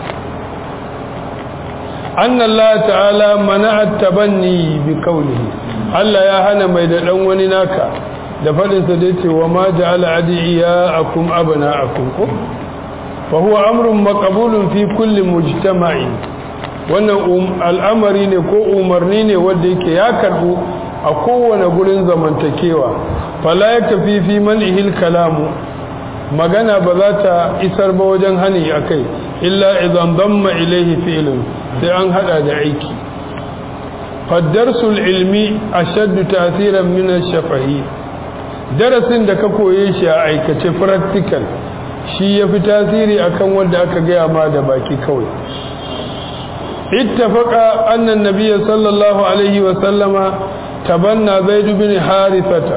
anna Allah ta'ala mana'a tabanni bi qawlihi Allah ya hana mai da dan wani naka da fadin sa da yace wa ma ja'ala adiyakum abna'akum ko fa huwa amrun maqbulun fi kulli mujtama'i wannan al'amari ne ko umarni ne wanda yake ya karbu a kowane gurin zamantakewa fala yakfi fi man'ihil kalamu magana ba za ta isar ba wajen hani a kai illa idan damma ilaihi fi'lun sai an hada da aiki faddarsul ilmi ashaddu tasiran min ash-shafahi darasin da ka koye shi a aikace practical shi yafi tasiri akan wanda aka gaya ma da baki kawai ittafaqa anna an-nabiy sallallahu alaihi wa sallama tabanna zaid bin harithata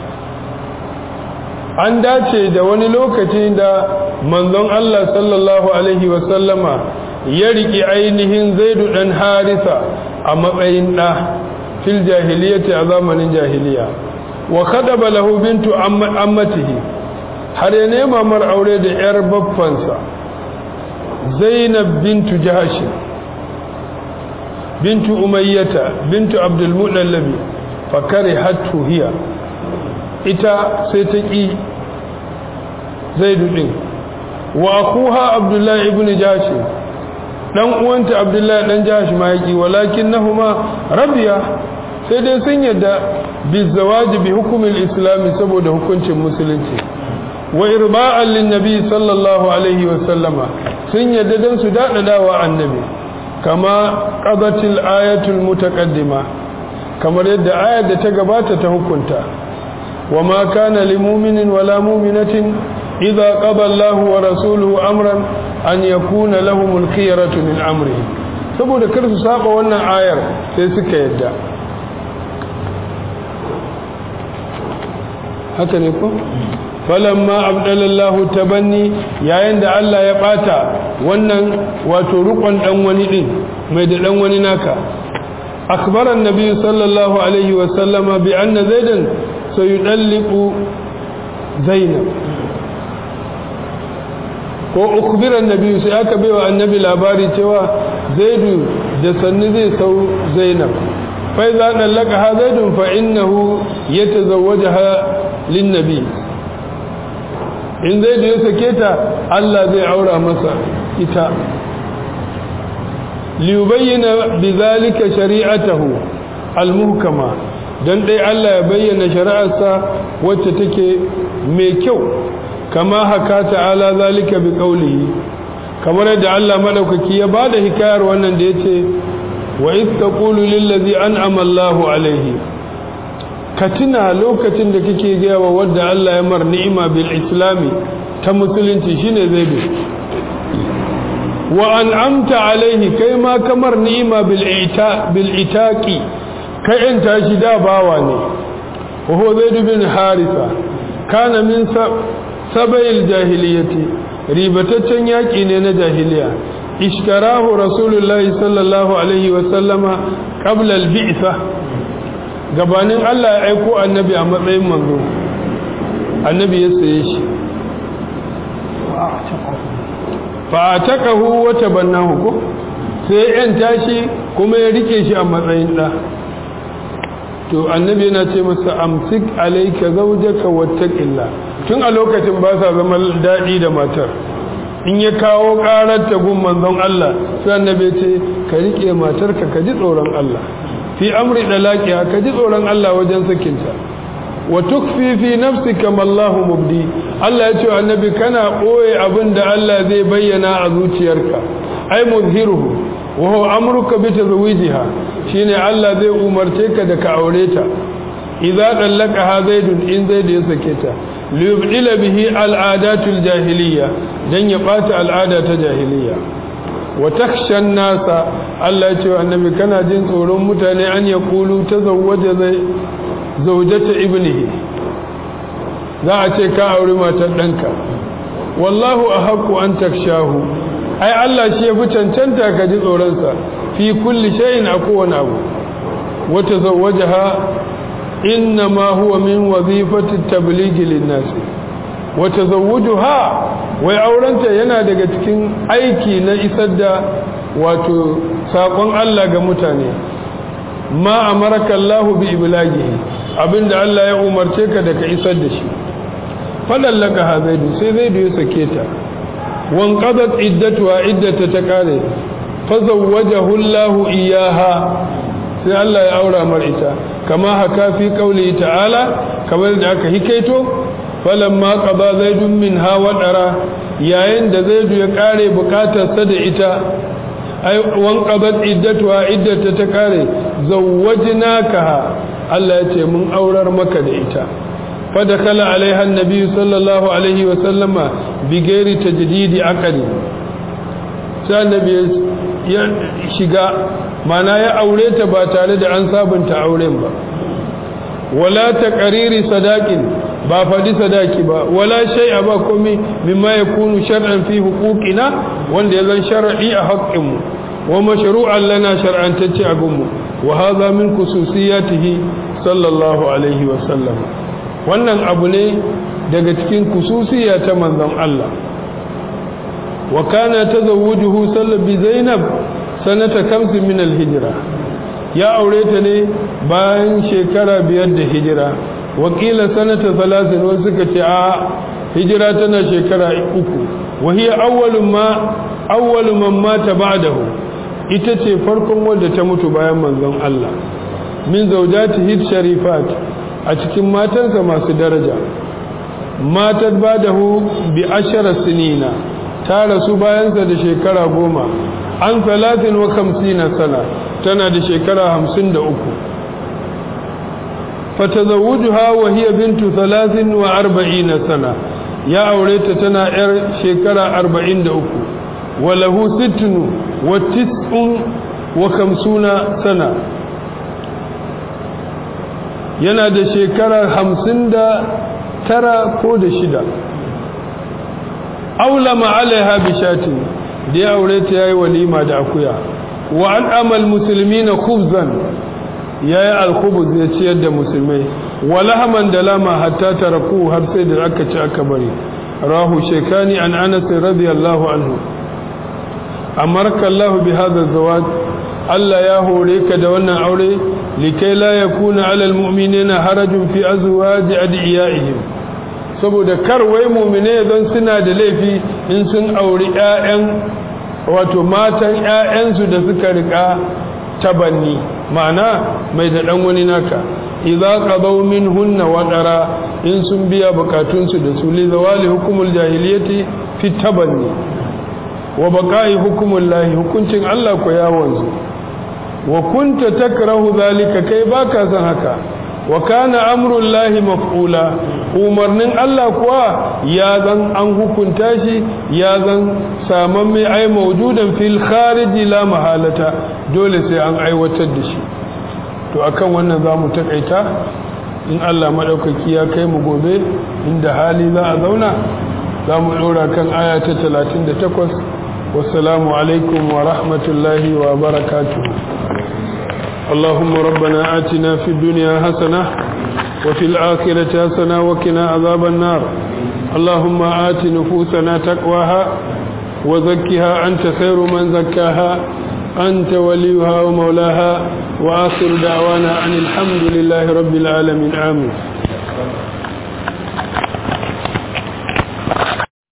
an dace da wani lokaci da manzon Allah sallallahu alaihi wasallama ya riki ainihin zaidu dan harisa a matsayin ɗa fil jahiliyyati a zamanin jahiliya wa khadaba lahu bintu ammatihi har ya nema mar aure da yar baffansa zainab bintu jahash bintu umayyata bintu abdul mudallabi fa karihathu hiya ita sai ta ki zaidu din wa akuha abdullahi ibn jahash dan uwanta abdullahi dan jahash ma yaki walakinnahuma rabiya sai dai sun yadda bizawaji bi hukumin islami saboda hukuncin musulunci wa irba'an linnabi sallallahu alaihi wa sallama sun yadda dan su dadadawa annabi kama qadatil ayatul mutaqaddima kamar yadda ayar da ta gabata ta hukunta wa ma kana lil mu'minin wala mu'minatin idza qada Allahu wa rasuluhu amran an yakuna lahumul khiyaratu min amrihim saboda kar su saba wannan ayar sai suka yadda haka ne ko falamma abdalallahu tabanni yayin da Allah ya bata wannan wato rukun dan wani din mai da dan wani naka akbara annabi sallallahu alaihi wa sallama bi anna zaidan sayudalliqu zainab ko ukbira annabi sai aka baiwa annabi labari cewa zaidu da sanni zai sau zainab fa idza dallaqaha zaidun fa innahu yatazawwajaha linnabi in zai da ya sake ta Allah zai aura masa ita liyubayyana bizalika shari'atahu almuhkama dan dai Allah ya bayyana shari'arsa wacce take mai kyau kama haka ta'ala zalika bi qawlihi kamar yadda Allah madaukaki ya bada hikayar wannan da yace wa iz taqulu lil ladzi an'ama Allahu alaihi ka tuna lokacin da kake gaya wa wadda Allah ya mar ni'ima bil islami ta musulunci shine zai bi wa an'amta alaihi kai ma kamar ni'ima bil ita bil itaqi kai in tashi da bawa ne wa huwa zaid bin harisa kana min sabayil jahiliyati ribataccen yaki ne na jahiliya ishtarahu rasulullahi sallallahu alaihi wa sallama qabla al bi'sa gabanin Allah ya aiko annabi a matsayin manzo annabi ya saye shi fa ataqahu wa tabannahu ko sai yan tashi kuma ya rike shi a matsayin da to annabi yana ce masa amsik alayka zawjaka wattaqillah tun a lokacin ba sa zama dadi da matar in ya kawo karar ta gun manzon Allah sai annabi ya ce ka rike matarka ka ji tsoron Allah fi amri dalaqiha ka ji tsoron Allah wajen sakinta wa tukfi fi nafsika ma Allah mubdi Allah ya ce wa annabi kana boye abinda Allah zai bayyana a zuciyarka ai muzhiruhu wa huwa amruka bi tazwijiha shine Allah zai umarce ka da ka aure ta idza dallaqaha zaidun in zaid ya sake ta liyubdila bihi al'adatul jahiliya dan ya bata al'ada ta jahiliya wa takshan nasa Allah ya ce wa annabi kana jin tsoron mutane an ya kulu ta zawwaja zai zaujata ibnihi za a ce ka auri matar ɗanka wallahu a haƙu an takshahu ai Allah shi ya fi cancanta ka ji tsoronsa fi kulli shayin a kowane abu wata zawwaja ha inna ma huwa min wazifati tabligi linnasi wata zawuju ha wai aurenta yana daga cikin aiki na isar da wato saƙon Allah ga mutane ma amaraka Allah bi iblagihi abinda Allah ya umarce ka da ka isar da shi fadallaka ha zaidu sai zaidu ya sake ta wan qadat iddatuha iddata ta kare fa zawwajahu Allah iyaha sai Allah ya aura mar ita kama haka fi qauli ta'ala kamar da aka hikaito falamma qada zaidun minha wadara yayin da zaidu ya kare bukatarsa da ita ai wan qadat iddatuha iddata ta kare zawwajnaka Allah ya ce mun aurar maka da ita fadakala alaiha annabi sallallahu alaihi wa sallama bi gairi tajdidi aqdi sai annabi ya shiga mana ya aure ta ba tare da an sabunta auren ba wala taqriri sadaqin ba faɗi sadaki ba wala shay'a ba komai mimma yakunu shar'an fi huquqina wanda ya zan shar'i a haƙƙinmu wa mashru'an lana shar'antacce a gunmu wa hadha min khususiyatihi sallallahu alaihi wa sallam wannan abu ne daga cikin khususiya ta manzon Allah wa kana tazawwujuhu sallallahu bi zainab sanata kamsin min al-hijra ya aure ta ne bayan shekara biyar da hijira wakila sanata salasin wasu suka ce a hijira tana shekara uku wahiya awwalu ma awwalu man mata ba'dahu ita ce farkon wanda ta mutu bayan manzon Allah min zawjati hid sharifat a cikin matansa masu daraja matat ba'dahu bi ashara sinina ta rasu bayansa da shekara goma an talatin wa kamsina sana tana da shekara hamsin da uku fatazawujuha wa hiya bintu talatin wa arba'ina sana ya aure ta tana yar shekara arba'in da uku wa lahu sittinu wa tis'un wa kamsuna sana yana da shekara hamsin da tara ko da shida aulama alaiha bishatin da ya aure ta yayi walima da akuya wa an amal muslimina khubzan yayi alkhubuz ya ciyar da musulmai wa lahaman da lama hatta taraku har sai da aka ci aka bari rahu shekani an anas radiyallahu anhu amarka Allah bi hadha zawaj Allah ya hore ka da wannan aure likai la yakuna alal mu'minina harajun fi azwaji adiyaihim saboda kar wai mu'mine don suna da laifi in sun auri ƴaƴan wato matan ƴaƴansu da suka rika tabanni ma'ana mai da dan wani naka idza qadaw minhunna wadara in sun biya bukatunsu da su li zawali hukumul jahiliyyati fi tabanni wa baqa'i hukumul lahi hukuncin Allah ko ya wanzu wa kunta takrahu zalika kai baka san haka wa kana amrul lahi maf'ula umarnin Allah kuwa ya zan an hukunta shi ya zan saman mai ai maujudan fil khariji la mahalata dole sai an aiwatar da shi to akan wannan zamu takaita in Allah madaukaki ya kai mu gobe inda hali za a zauna zamu dora kan aya ta 38 wassalamu alaikum wa rahmatullahi wa barakatuh اللهم ربنا آتنا في الدنيا حسنة وفي الآخرة حسنة وقنا عذاب النار اللهم آت نفوسنا تقواها وزكها أنت خير من زكاها أنت وليها ومولاها وآخر دعوانا أن الحمد لله رب العالمين آمين